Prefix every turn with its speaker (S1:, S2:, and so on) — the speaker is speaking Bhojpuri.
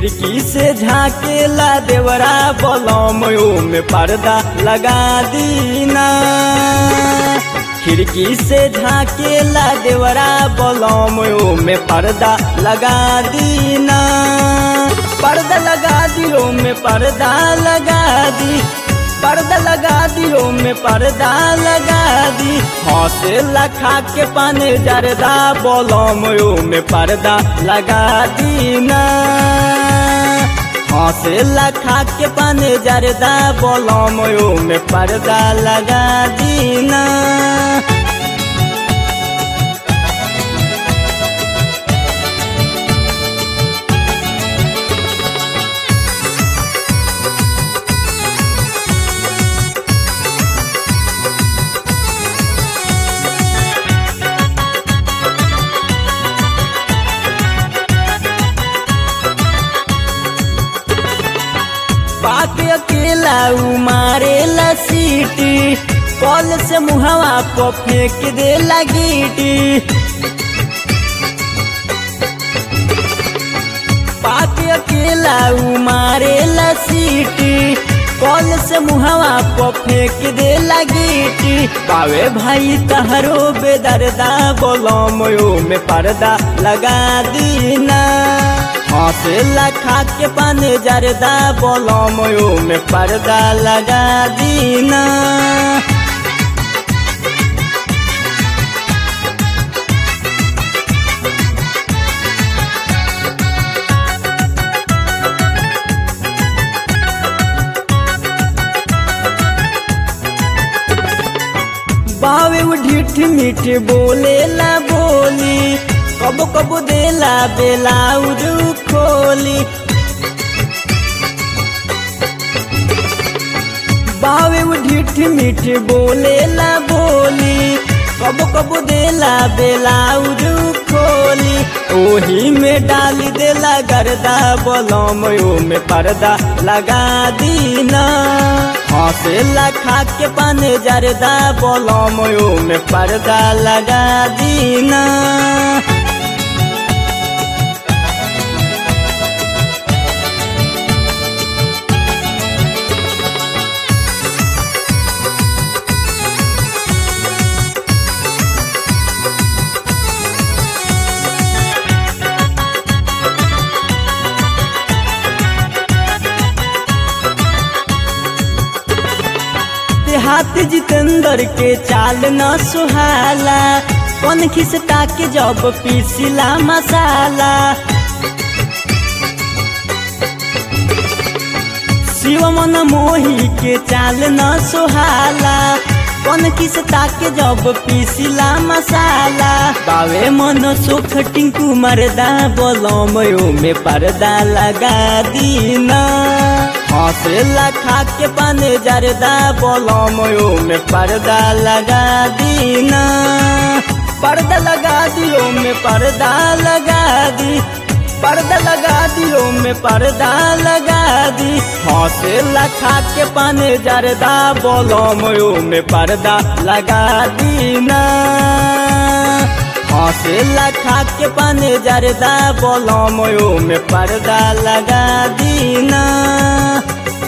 S1: खिड़की से झाकेला देवरा बलमयो में पर्दा लगा दीना खिड़की से झाकेला देवरा बलमयो में पर्दा लगा दीना पर्दा लगा दियो में पर्दा लगा दी पर्दा लगा दियो में पर्दा लगा दी हौसे लखा के पाने जरदा बोलमयो में पर्दा लगा दीना हौसे लखा के पाने जरदा बोलमयो में पर्दा लगा दीना पाके अकेला उ मारेला सीटी कल से मुहवा पर फेंक दे लगीटी पाके अकेला उ मारेला सीटी कल से मुहवा पर फेंक दे लगीटी पावे भाई तहरो बेदर्दा बोलमयो में पर्दा लगा दीना हौसे लखा के पाने जरदा बोलमयो में पर्दा लगा दीना बावे उ ढीठ मीठ बोलेला बोली कब कब देला बेलाउज खोली बावे उ ढीठ मीठ बोलेला बोली कब कब देला बेलाउज खोली ओही में डाल देला गर्दा बोलमयो में पर्दा लगा दीना हौसे लखा के पाने जरदा बोलमयो में पर्दा लगा दीना देहात जितेंद्र के चाल न सुहाला कौन खिसता के जब पीसिला मसाला शिव मन मोही के चाल न सुहाला कौन खिसता के जब पीसिला मसाला बावे मन सुख टिंकू मरदा बोलमयो में पर्दा लगा दीना हौसे लखा के पाने जरदा बोलमयो में पर्दा लगा दीना पर्दा लगा दियो में पर्दा लगा दी पर्दा लगा दियो में पर्दा लगा दी हौसे लखा के पाने जरदा बोलमयो में पर्दा लगा दीना हौसे लखा के पाने जरदा बोलमयो में पर्दा लगा दीना